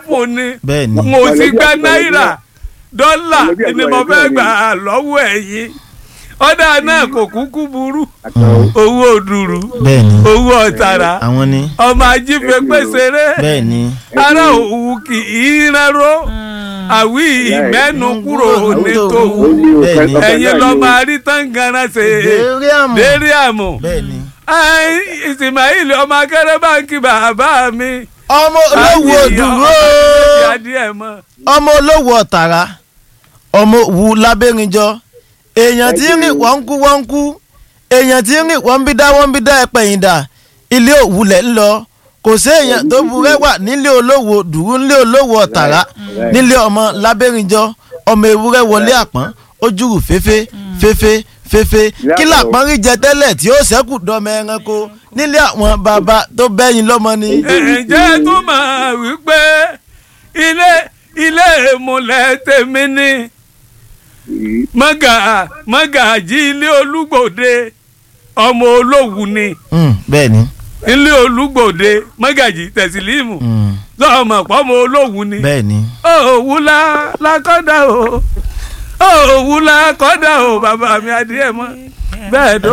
fún ni bẹ́ẹ̀ ni mo sì Mọ̀lẹ́bí gba àti náírà mọ̀lẹ́bí dọ́là Mọ̀lẹ́bí àti ni mo mọ̀lẹ́bí fẹ́ àti gbà lọ́wọ́ ẹ̀yin ọ̀dà náà kò kúkú burú àtàwọn owó òdùrú bẹ́ẹ̀ ni owó ọ̀tàrà àwọn ni ọmọ ajífẹ́ pèsèré bẹ́ẹ̀ ni ara òwú kì í rẹ́rọ́ àwí ìmẹ́nu kúrò ní tòwú Bẹ́ẹ̀ ni. ẹ̀yin lọ́ máa rí tán ganan ṣe dérí àmọ́ dérí àmọ́ bẹ́ẹ̀ ni ìsìmáìlì ọmọ akẹ́rẹ́ báńkì bàbá mi. ọmọ olówó òdùró adìẹ mọ́. ọmọ olówó ọ̀tàrà ọmọ òwú lábẹ́rinjọ èèyàn tí ń rìn wọ́n ń kú wọ́n ń kú èèyàn tí ń rìn wọ́n ń bí dá wọ́n ń bí dá ẹ̀pẹ̀yìn dà ilé òwúlẹ̀ ń lọ kò sí èèyàn tó burẹ́wà nílé olówó dùrú nílé olówó ọ̀tàrà nílé ọmọ lábẹ́rinjọ ọmọ ewúrẹ́ wọlé àpọ́n ojúrù féfé féfé féfé kí làpọ́n rí jẹ tẹ́lẹ̀ tí ó ṣẹ́kù dọ́mọ ẹranko nílé àwọn bàbá tó bẹ́yìn lọ́mọ ni. ǹjẹ́ tó máa wí pé ilé ilé ìmùlẹ̀ tèmi ni mọ́gà mọ́gàjí ilé olúgbòde ọmọ olówù ni Mm, bẹ́ẹ̀ ni ilé olúgbòde mọ́gàjí tẹ̀sílímù mm, lọ́mọ pọ́mọ olówù ni bẹ́ẹ̀ ni. òwú la lákọ́dà o òwú la kọ́dà o bàbá mi adìẹ mọ́ bẹ́ẹ̀ dó.